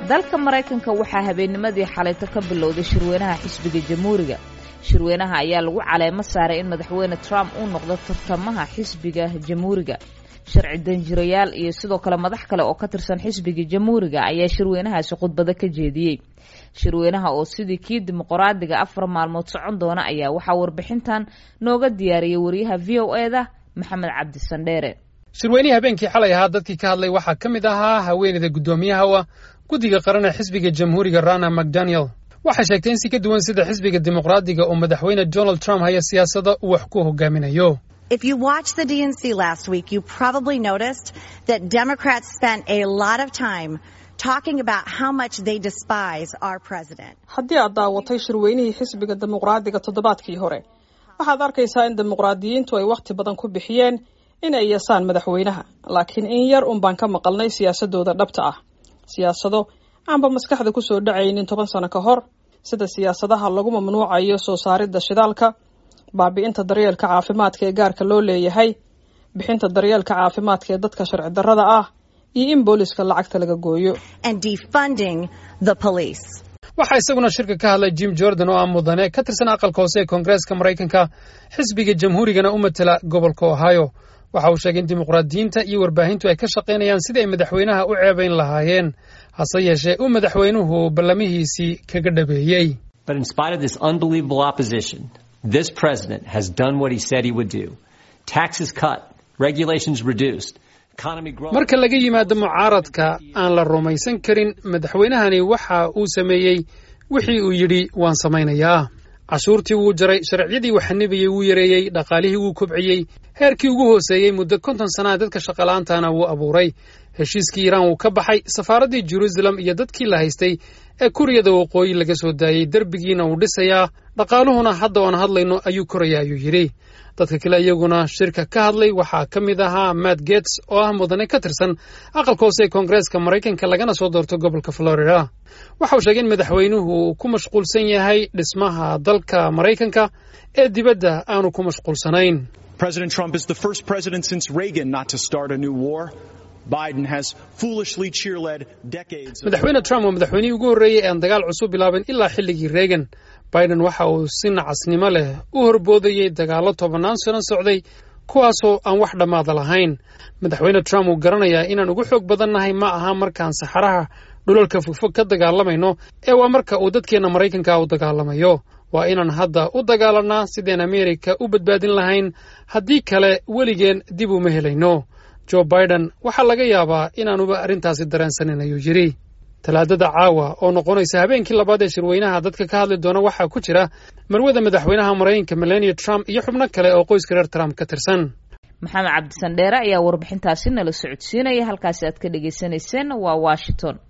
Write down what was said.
dalka maraykanka waxaa habeennimadii xalayto ka bilowday shirweynaha xisbiga jamhuuriga shirweynaha ayaa lagu caleemo saaray in madaxweyne trump uu noqdo tartamaha xisbiga jamhuuriga sharci danjirayaal iyo sidoo kale madax kale oo ka tirsan xisbiga jamhuuriga ayaa shirweynahaasi khudbado ka jeediyey shirweynaha oo sidii kii dimuqraadiga afar maalmood socon doona ayaa waxaa warbixintan nooga diyaariyay wariyaha v o e da maxamed cabdi sandheere shirweynihii habeenkii xalay ahaa dadkii ka hadlay waxaa ka mid ahaa haweeneyda guddoomiyaha guddiga qaran ee xisbiga jamhuuriga rana macdaniel waxay sheegtay in si ka duwan sida xisbiga dimuqraadiga oo madaxweyne donald trump haya siyaasada uu wax ku hogaaminayo If you watched the DNC last week, you probably noticed that Democrats spent a lot of time talking about how much they despise our president. haddii aad daawatay shirweynihii xisbiga dimuqraadiga toddobaadkii hore waxaad arkaysaa in dimuqraadiyiintu ay wakhti badan ku bixiyeen in ay yeesaan madaxweynaha laakiin in yar un baan ka maqalnay siyaasadooda dhabta ah siyaasado aanba maskaxda ku soo dhacaynin toban sano ka hor sida siyaasadaha lagu mamnuucayo soo saaridda shidaalka baabi'inta daryeelka caafimaadka ee gaarka loo leeyahay bixinta daryeelka caafimaadka ee dadka sharci darrada ah iyo in booliska lacagta laga gooyo and defunding the police. waxaa isaguna shirka ka hadlay jim jordan oo ah mudane ka tirsan aqalka hoose ee koongareeska maraykanka xisbiga jamhuurigana u matela gobolka ohio waxa uu sheegay in dimuqraadiyiinta iyo warbaahintu ay ka shaqaynayaan sidii ay madaxweynaha u ceebayn lahaayeen hase yeeshee uu madaxweynuhu ballamihiisii kaga dhabeeyey But in spite of this unbelievable opposition, this president has done what he said he would do. Taxes cut, regulations reduced, economy growing. marka laga yimaado mucaaradka aan la rumaysan karin madaxweynahani waxa uu sameeyey wixii uu yidhi waan samaynayaa cashuurtii wuu jaray sharciyadii uu xanibiyey wuu yareeyey dhaqaalihii wuu kobciyey heerkii ugu hooseeyey muddo konton sannaha dadka shaqala'aantana wuu abuuray heshiiskii iiraan wuu ka baxay safaaraddii jeruusalem iyo dadkii la haystay ee kuriyada waqooyi laga soo daayey derbigiina wuu dhisayaa dhaqaaluhuna hadda oan hadlayno ayuu koraya ayuu yidhi dadka kale iyaguna shirka ka hadlay waxaa ka mid ahaa matt gates oo ah mudane ka tirsan aqalka hoose ee koongareeska maraykanka lagana soo doorto gobolka florida waxa uu sheegay in madaxweynuhu uu ku mashquulsan yahay dhismaha dalka maraykanka ee dibadda aanu ku mashquulsanayn President Trump is the first president since Reagan not to start a new war. Biden has foolishly cheerled decades of madaxweyne trump waa madaxweynihii ugu horreeyey ee aan dagaal cusub bilaabin ilaa xilligii reagan biden waxa uu si nacasnimo leh u horboodayey dagaallo tobannaan sano socday kuwaasoo aan wax dhammaada lahayn madaxweyne trump uu garanayaa inaan ugu xoog badannahay ma aha markaan saxaraha dhulalka fogfog ka dagaalamayno ee waa marka uu dadkeenna maraykanka u dagaalamayo waa inaan hadda u dagaalanaa sideen ameerika u badbaadin lahayn haddii kale weligeen dib uma helayno jo biden waxaa laga yaabaa inaanuba arrintaasi dareensanin ayuu yidhi talaadada caawa oo noqonaysa habeenkii labaad ee shirweynaha dadka ka hadli doona waxaa ku jira marwada madaxweynaha maraykanka melania trump iyo xubno kale oo qoyska reer trump ka tirsan maxamed cabdi sandheere ayaa warbixintaasi nala socodsiinaya halkaasi aad ka dhagaysanayseen waa washington